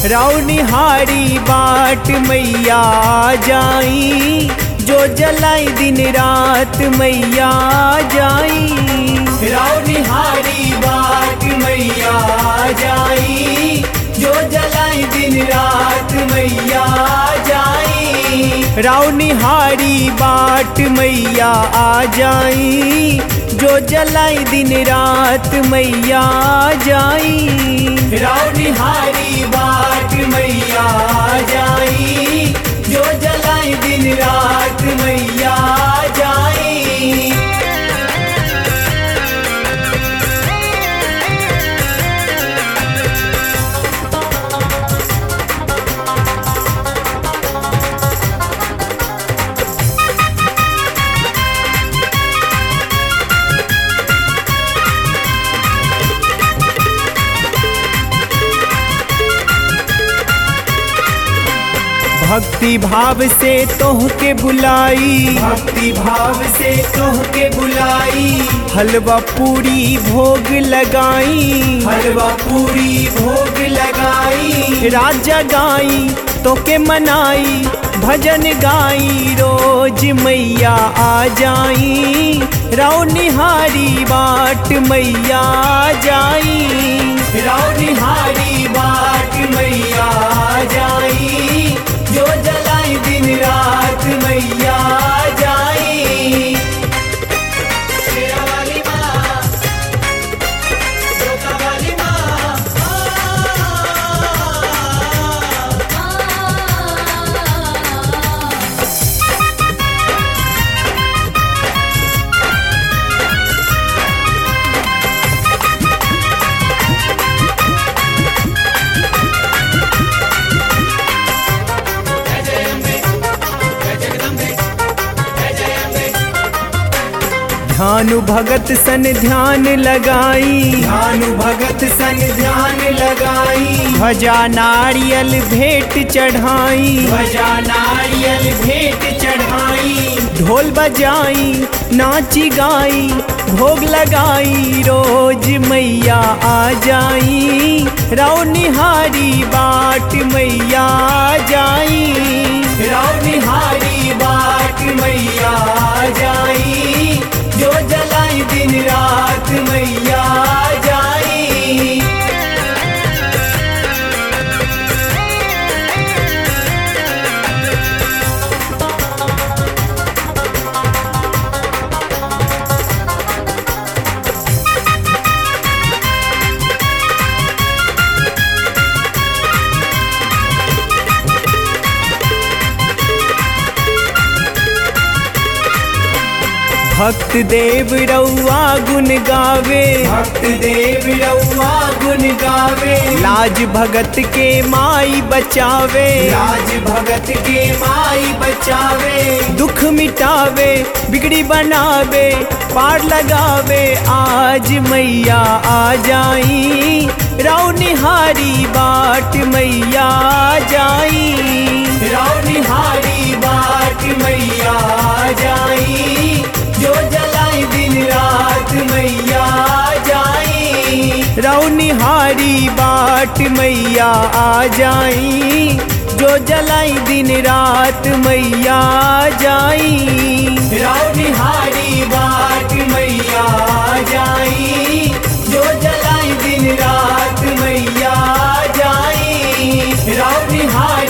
रौनिहारी बाट मैया जाई जो जलाई दिन रात मैया जाई रौनिहारी बाट मैया जाई जो जलाई दिन रात मैया जाई रौनिहारी बाट मैया आ जाई जो जलाई दिन रात मैया जाई रौनिहारी बाट मैया जाई जो जलाई दिन रात मैया जाई भक्ति भाव से तोह के बुलाई भक्ति भाव से तोह के बुलाई हलवा पूरी भोग लगाई हलवा पूरी भोग लगाई राजा गाई तो के मनाई भजन गाई रोज मैया आ जाई रौनिहारी बाट मैया जाई रौनिहारी बाट मैया जाई जो जलाई दिन रात मैया जाई शेरा वाली माँ जोता वाली माँ ध्यानु भगत सन ध्यान लगाई ध्यानु भगत सन ध्यान लगाई भजा नारियल भेंट चढ़ाई भजा नारियल भेंट चढ़ाई ढोल बजाई नाची गाई भोग लगाई रोज मैया आ जाई रौनिहारी बाट मैया जाई रौनिहारी बाट मैया जाई जो जलाई दिन रात मैया जाई भक्त देव रउआ गुन गावे भक्त देव रउआ गुन गावे लाज भगत के माई बचावे लाज भगत के माई बचावे दुख मिटावे बिगड़ी बनावे पार लगावे आज मैया आ जाई रौनिहारी बाट मैया जाई रौनिहारी बाट मैया जाई जो जलाई दिन रात मैया जाई रौनिहारी बाट मैया आ जाई जो जलाई दिन रात मैया जाई रौनिहारी बाट मैया जाई जो जलाई दिन रात मैया जाई रौनिहारी